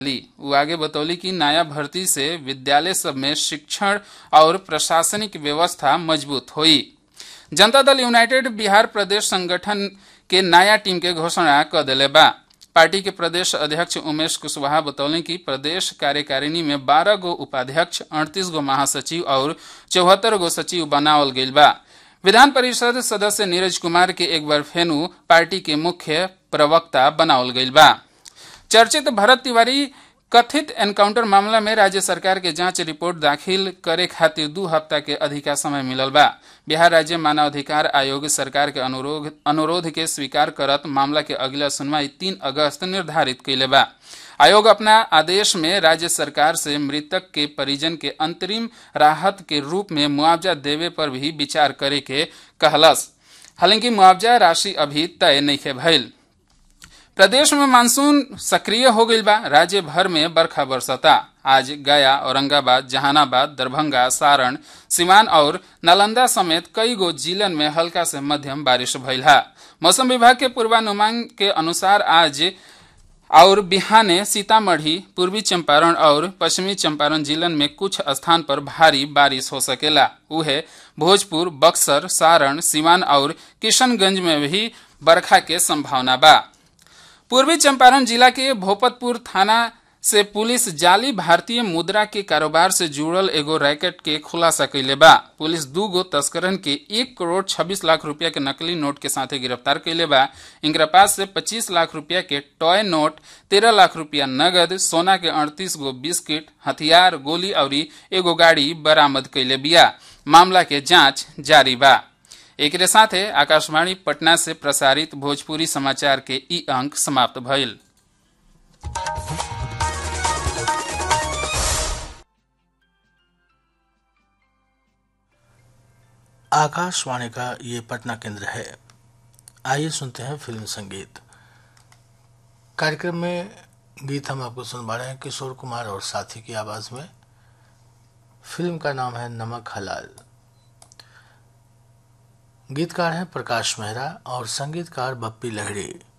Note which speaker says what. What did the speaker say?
Speaker 1: ली वो आगे बतौली कि नया भर्ती से विद्यालय सब में शिक्षण और प्रशासनिक व्यवस्था मजबूत हुई जनता दल यूनाइटेड बिहार प्रदेश संगठन के नया टीम के घोषणा कर दिले बा पार्टी के प्रदेश अध्यक्ष उमेश कुशवाहा बतौले कि प्रदेश कार्यकारिणी में बारह गो उपाध्यक्ष अड़तीस गो महासचिव और चौहत्तर गो सचिव बनावल गईल बा विधान परिषद सदस्य नीरज कुमार के एक बार फेनु पार्टी के मुख्य प्रवक्ता बनावल गईल बा चर्चित भरत तिवारी कथित एनकाउंटर मामला में राज्य सरकार के जांच रिपोर्ट दाखिल करे खातिर दू हफ्ता के अधिका समय मिलल बा बिहार राज्य मानवाधिकार आयोग सरकार के अनुरोध अनुरोध के स्वीकार करत मामला के अगला सुनवाई तीन अगस्त निर्धारित कैले बा आयोग अपना आदेश में राज्य सरकार से मृतक के परिजन के अंतरिम राहत के रूप में मुआवजा देवे पर भी विचार करे के कहलस हालांकि मुआवजा राशि अभी तय नहीं भइल प्रदेश में मानसून सक्रिय हो गई बा राज्य भर में बरखा बरसता आज गया औरंगाबाद जहानाबाद दरभंगा सारण सिवान और नालंदा समेत कई गो जिलन में हल्का से मध्यम बारिश भइल है मौसम विभाग के पूर्वानुमान के अनुसार आज और बिहाने सीतामढ़ी पूर्वी चंपारण और पश्चिमी चंपारण जिलन में कुछ स्थान पर भारी बारिश हो सकेला उहे भोजपुर बक्सर सारण सिवान और किशनगंज में भी बरखा के संभावना बा पूर्वी चंपारण जिला के भोपतपुर थाना से पुलिस जाली भारतीय मुद्रा के कारोबार से जुड़ल एगो रैकेट के खुलासा कैले बा पुलिस दू गो तस्करन के एक करोड़ छब्बीस लाख रुपया के नकली नोट के साथे गिरफ्तार कैले बा इनकरा पास से पच्चीस लाख रुपया के टॉय नोट तेरह लाख रुपया नगद सोना के अड़तीस गो बिस्किट हथियार गोली और एगो गाड़ी बरामद कैले बिया मामला के जांच जारी बा एक साथे आकाशवाणी पटना से प्रसारित भोजपुरी समाचार के ई अंक समाप्त भइल
Speaker 2: आकाशवाणी का ये पटना केंद्र है आइए सुनते हैं फिल्म संगीत कार्यक्रम में गीत हम आपको सुनवा रहे हैं किशोर कुमार और साथी की आवाज में फिल्म का नाम है नमक हलाल गीतकार हैं प्रकाश मेहरा और संगीतकार बप्पी लहड़ी